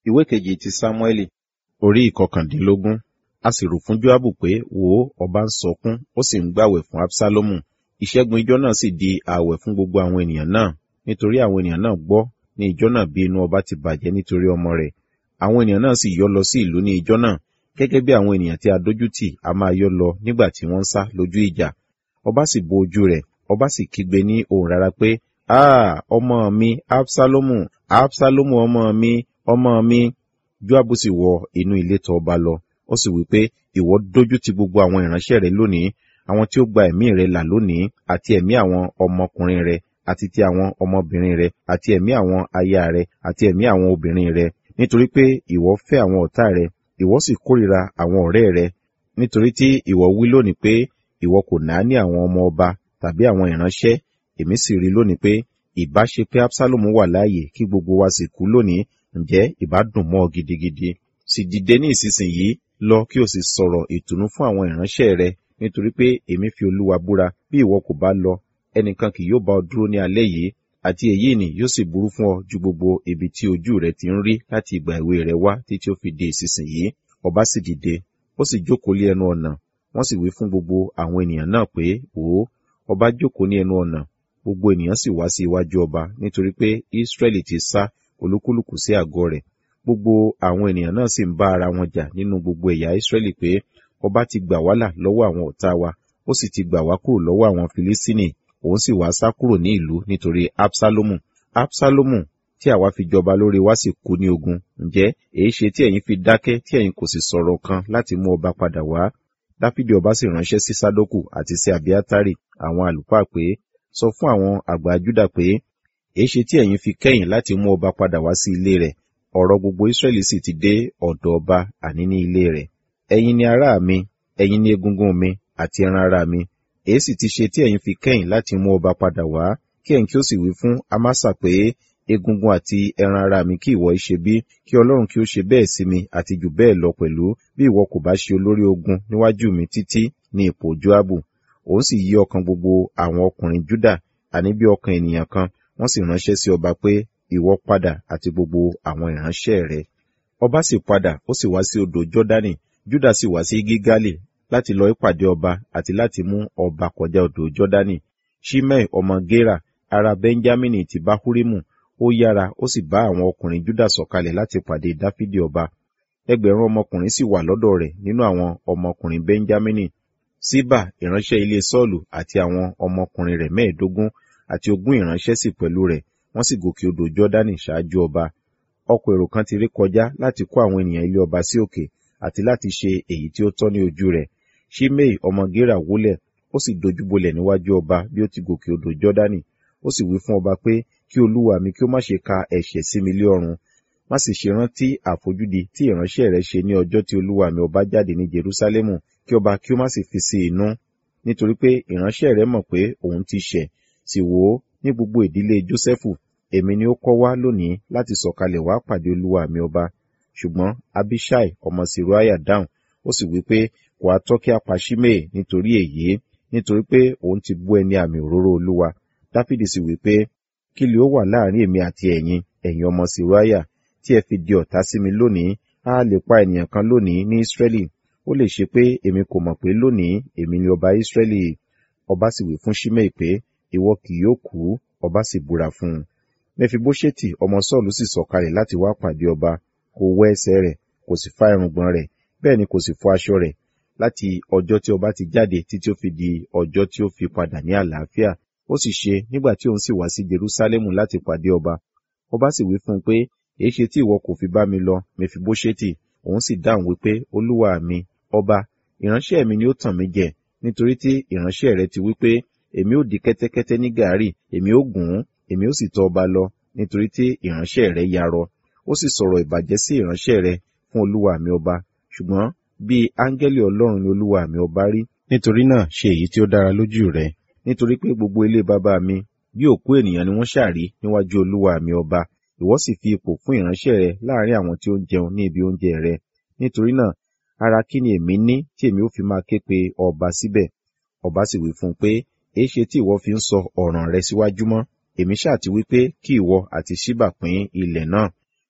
ìwé kejì ti sámúẹ́lì orí ìkọkàndínlógún a sì rò fún joabu pé wò ó ọba ń sọkún ó sì ń gbàwẹ̀ fún absalomu ìṣẹ́gun ijọ́ náà sì di ààwẹ̀ fún gbogbo àwọn ènìyàn náà nítorí àwọn ènìyàn náà gbọ́ ní ijọ́ náà bí inú ọba ti bàjẹ́ nítorí ọmọ rẹ̀ àwọn ènìyàn náà sì yọ́ lọ sí ìlú ní ijọ́ náà gẹ́gẹ́ bí àwọn ènìyàn tí a dójú tì a máa yọ́ lọ nígbà tí wọ́n ń sá lójú ìjà ọba sì bo ojú rẹ̀ ọba sì kígbe ní ohùn rárá pé ah ọmọ mi absalomu absalomu ọmọ mi ọmọ mi joabu sì wọ inú ilé tọ̀ ọba lọ ó sì wí pé ìwọ dójú ti gbogbo àwọn ìránṣẹ́ rẹ lónìí àwọn tí ó gba ẹ̀mí rẹ là lónìí àti ẹ̀mí àwọn ọmọkùnrin rẹ àti ti àwọn ọmọbìnrin rẹ àti ẹ̀mí àwọn aya rẹ àti ẹ̀mí àwọn obìnrin rẹ nítorí pé ìwọ fẹ́ àwọn ọ̀tá rẹ ìwọ sì kórìíra àwọn ọ̀rẹ́ rẹ nítorí tí ìwọ wí lónìí pé ìwọ kò náání àwọn ọmọ ọba tàbí àwọn ìránṣẹ́ èmi sì rí lónìí pé ìbá ṣe pé absalomu wà láàyè kí gbogbo wa sì kú lónìí ǹjẹ́ ìbá dùn mọ́ ọ gidigidi sì dìde ní ìsinsìnyí lọ kí o sì sọ̀rọ̀ ìtùnú fún àwọn ìránṣẹ́ rẹ nítorí pé èmi fi olúwa búra bí ìwọ kò bá lọ ẹnìkan kì yóò bá ọ dúró ní alẹ́ yìí àti èyí ni yóò sì burú fún ọ ju gbogbo ibi tí ojú rẹ ti ń rí láti ìgbà èwe rẹ wá títí ó fi di ìsinsìnyí ọba sì dìde ó sì jókòó lé ẹnu ọ̀nà wọ́n sì wí fún gbogbo àwọn ènìyàn náà pé wò ó ọba jókòó ní ẹnu ọ̀nà gbogbo ènìyàn sì wá sí iwájú ọba nítorí pé israẹli ti sá olúkúlùkù sí àgọ́ rẹ̀ gbogbo àwọn ènìyàn náà sì ń bá ara wọn jà nínú gbogbo ẹ̀yà israẹli pé ọba ti gbà wá là lọ́wọ́ àwọn ọ̀tá wa ó sì ti gbà wá kúrò lọ́wọ́ àwọn filistini òun sì wá sá kúrò ní ìlú nítorí absalomu absalomu tí àwa fi jọba lórí wa sì kú ní ogun ǹjẹ́ èyí ṣe tí ẹ̀yin fi dákẹ́ tí ẹ̀yin kò sì sọ̀rọ̀ kan láti mú ọba padà wá dáfídì ọba sì ránṣẹ́ sí sádókù àti sí abiátárì àwọn àlùfáà pé sọ fún àwọn àgbà júdà pé èyí ṣe tí ẹ̀yin fi kẹ́yìn láti mú ọba padà wá sí ilé rẹ̀ ọ̀rọ̀ gbogbo israẹli sì ti dé ọ̀dọ̀ ọba àní ní ilé rẹ̀ ẹ̀yin ni ará mi ẹ̀yin ni egungun mi àti ẹran ara mi èyí sì ti ṣe tí ẹ̀yin fi kẹ́yìn láti mú ọba padà wá kí ẹ̀yin kí ó sì wí fún amasa pé egungun àti ẹran ara mi kí ìwọ ṣe bí kí ọlọ́run kí ó ṣe bẹ́ẹ̀ sí mi àti jù bẹ́ẹ̀ lọ pẹ̀lú bí ìwọ kò bá ṣe olórí ogun níwájú mi títí ní ipò joabu òun sì yí ọkàn gbogbo àwọn ọkùnrin juda àní bí ọkàn ènìyàn kan wọ́n sì ránṣẹ́ sí ọba pé ìwọ padà àti gbogbo àwọn ìránṣẹ́ rẹ ọba sì padà ó sì wá sí odò jọdani juda sì wá sí gígálì láti lọ ìpàdé ọba àti láti mú ọba kọjá odò jọdani shimei ọmọ gera ará benjamini ti bahurimu ó yára ó sì bá àwọn ọkùnrin juda sọ̀kalẹ̀ láti pàdé dáfídì ọba ẹgbẹ̀rún ọmọkùnrin sì wà lọ́dọ̀ rẹ̀ nínú àwọn ọmọkùnrin benjamini síbà ìránṣẹ́ ilé sọ́ọ̀lù àti àwọn ọmọkùnrin rẹ̀ mẹ́ẹ̀ẹ́dógún àti ogún ìránṣẹ́ sì pẹ̀lú rẹ̀ wọ́n sì gòkè odò jọ́dánì ṣáájú ọba ọkọ̀ èrò kan ti rí kọjá láti kó àwọn ènìyàn ilé ọba sí òkè àti láti ṣe èyí tí ó tọ́ ní ojú rẹ̀ shimei ọmọ gera wólẹ̀ ó sì dojúbolẹ̀ níwájú ọba bí ó ti gòkè odò jọ́dánì ó sì wí fún ọba pé kí olúwa mi kí ó má ṣe ka ẹ̀ṣẹ̀ sí mi lé ọrùn má sì ṣe rántí àfojúdi tí ìránṣẹ́ rẹ ṣe ní ọjọ́ tí olúwa mi ọba jáde ní jerúsálẹ́mù kí ọba kí ó má sì fi sí inú nítorí pé ìránṣẹ́ rẹ mọ̀ pé òun ti ṣẹ̀ sì wò ó ní gbogbo ìdílé jósẹ́fù èmi ni ó kọ́ wá lónìí láti sọ̀kalẹ̀ wá pàdé olúwa mi ọba ṣùgbọ́n abishai ọmọ siruaya dáhùn ó sì wí pé kò á tọ́ kí a pa shimei nítorí èyí nítorí pé òun ti bú ẹni àmì òróró olúwa dáfídì sì wí pé kí lè ó wà láàrin èmi àti ẹ̀yin ẹ̀yin ọmọ siruaya tí ẹ fi di ọ̀tá sí mi lónìí a lè pa ènìyàn kan lónìí ní israẹli ó lè ṣe pé èmi kò mọ̀ pé lónìí èmi ni ọba israẹli ọba sì wí fún shimei pé ìwọ kì yóò kú ọba sì búra fún un mẹfibóṣẹ́tì ọmọ sọ́ọ̀lù sì sọ̀kalẹ̀ láti wá pàdé ọba kò wẹ ẹsẹ̀ rẹ̀ kò sì fá irùngbọ̀n rẹ̀ bẹ́ẹ̀ ni kò sì fọ aṣọ rẹ̀ láti ọjọ́ tí ọba ti jáde títí ó fi di ọjọ́ tí ó fi padà ní àlàáfíà ó sì ṣe nígbà tí òun sì wá sí jerúsálẹ́mù láti pàdé ọba ọba sì wí fún un pé èé ṣe tí ìwọ kò fi bá mi lọ mẹfibóṣẹ́tì òun sì dáhùn wípé olúwa mi ọba ìránṣẹ́ mi ni ó tàn mí jẹ nítorí tí ìránṣẹ́ rẹ ti wí pé èmi ó di kẹ́tẹ́kẹ́tẹ́ ní gàárì èmi ó gùn ún èmi ó sì tọ̀ ọba lọ nítorí tí ìránṣẹ́ rẹ yarọ ó sì sọ̀rọ̀ ìbàjẹ́ sí ìránṣẹ́ rẹ fún olúwa mi ọba ṣùgbọ́n bí áńgẹ́lì ọlọ́run ni olúwa mi ọba rí nítorí náà ṣe èyí tí ó dára lójú rẹ nítorí pé gbogbo ilé bàbá mi bí òkú ènìyàn ni wọ́n ṣàrí níwájú olúwa mi ọba ìwọ sì fi ipò fún ìránṣẹ́ rẹ láàrin àwọn tí ó ń jẹun ní ibi oúnjẹ rẹ nítorí náà ara kí ni èmi ní tí èmi ó fi máa ké pe ọba síbẹ̀ ọba sì wí fún un pé èé ṣe tí ìwọ fi ń sọ ọ̀ràn rẹ síwájú mọ́ èmi ṣáà ti wí pé kí ìwọ àti ṣíbà pín ilẹ̀ náà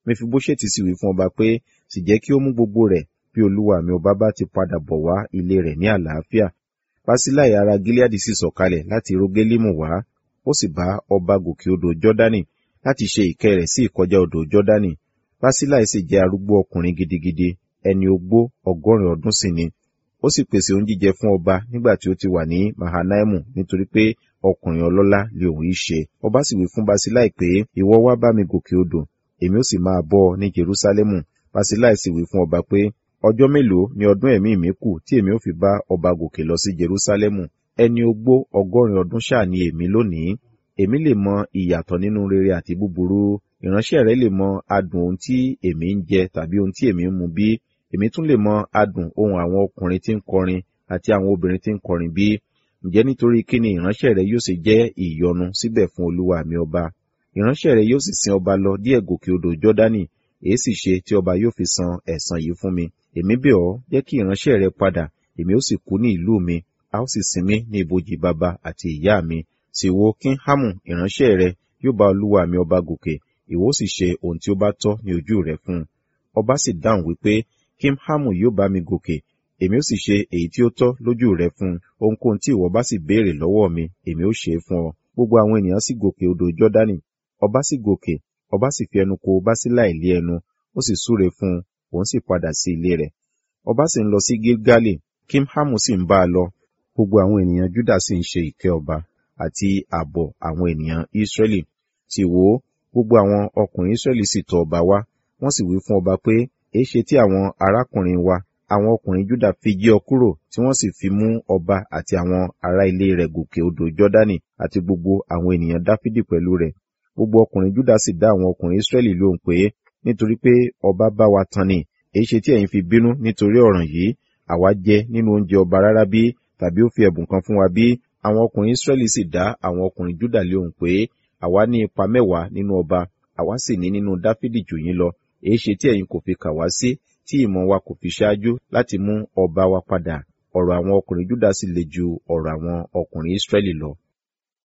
mefiboṣeti sì wí fún ọba pé sì jẹ́ kí ó mú gbogbo rẹ̀ bí olúwa mi ọba bá ti padà bọ̀ wá ilé rẹ̀ ní àlàáfíà Basilai ará Gileadi sì sọ̀kalẹ̀ láti Rogelimu wá ó sì bá ọba gòkè odò Jọ́dánì láti ṣe ìkẹ́ rẹ̀ sí ìkọjá odò Jọ́dánì Basilai sì jẹ́ arúgbó ọkùnrin gidigidi ẹni ogbó ọgọ́rin ọdún sì ni ó sì pèsè ohun jíjẹ fún ọba nígbà tí ó ti wà ní Mahanaimu nítorí pé ọkùnrin ọlọ́lá lè òun yìí ṣe ọba sì wí fún Basilai pé ìwọ wá bá mi gòkè odò èmi ó sì máa bọ́ ọ ní Jerúsálẹ́mù Basilai sì wí fún ọba pé ọjọ́ mélòó ni ọdún ẹ̀mí mi kù tí èmi ó fi bá ọba gòkè lọ sí Jerúsálẹ́mù ẹni ogbó ọgọ́rin ọdún ṣáà ni èmi lónìí èmi lè mọ ìyàtọ̀ nínú rere àti búburú ìránṣẹ́ rẹ lè mọ adùn ohun tí èmi ń jẹ tàbí ohun tí èmi ń mu bí èmi tún lè mọ adùn ohun àwọn ọkùnrin tí ń kọrin àti àwọn obìnrin tí ń kọrin bí ǹjẹ́ nítorí kí ni ìránṣẹ́ rẹ yóò ṣe jẹ́ ìyọnu síbẹ̀ fún olúwa mi ọba ìránṣẹ́ rẹ yóò sì sin ọba lọ díẹ̀ gòkè odò Jọ́dánì èé sì ṣe tí ọba yóò fi san ẹ̀san yìí fún mi èmi bẹ̀ ọ́ jẹ́ kí ìránṣẹ́ rẹ padà èmi ó sì kú ní ìlú mi a ó sì sinmi ní ibojì bàbá àti ìyá mi sì wo Kíńhámù ìránṣẹ́ rẹ yóò bá olúwa mi ọba gòkè ìwọ sì ṣe ohun tí ó bá tọ́ ní ojú rẹ fún un ọba sì dáhùn wípé Kíńhámù yóò bá mi gòkè èmi ó sì ṣe èyí tí ó tọ́ lójú rẹ fún un ohunkóhun tí ìwọ bá sì béèrè lọ́wọ́ mi èmi ó ṣe é fún ọ gbogbo àwọn ènìyàn sì gòkè odò Jọ́dánì ọba sì gòkè ọba sì fi ẹnu kò Báṣíláì lé ẹnu ó sì súre fún un òun sì padà sí ilé rẹ̀ ọba sì ń lọ sí Gilgali Kíńhámù sì ń bá a lọ gbogbo àwọn ènìyàn Júdà sì ń ṣe ìkẹ́ ọba àti ààbọ̀ àwọn ènìyàn Ísírẹ́lì sì wò ó gbogbo àwọn ọkùnrin Ísírẹ́lì sì tọ̀ ọba wá wọ́n sì wí fún ọba pé èéṣe tí àwọn arákùnrin wa àwọn ọkùnrin Júdà fi jí ọ kúrò tí wọ́n sì fi mú ọba àti àwọn ará ilé rẹ̀ gòkè odò Jọ́dánì àti gbogbo àwọn ènìyàn Dáfídì pẹ̀lú rẹ̀ gbogbo ọkùnrin Júdà sì dá àwọn ọkùnrin Ísírẹ́lì lóhùn pé nítorí pé ọba bá wa tan ni èéṣe tí ẹ̀yin fi bínú nítorí ọ̀ràn yìí àwa jẹ nínú oúnjẹ ọba rárá bí tàbí ó fi ẹ̀bùn kan fún wa bí àwọn ọkùnrin Ísírẹ́lì sì dá àwọn ọkùnrin Júdà lóhùn pé àwa ní ipa mẹ́wàá nínú ọba àwa sì ní nínú Dáfídì jù yín lọ èéṣe tí ẹ̀yin kò fi kà wá sí tí ìmọ̀ wa kò fi ṣáájú láti mú ọba wa padà ọ̀rọ̀ àwọn ọkùnrin Júdà sì le ju ọ̀rọ̀ àwọn ọkùnrin Ísírẹ́lì lọ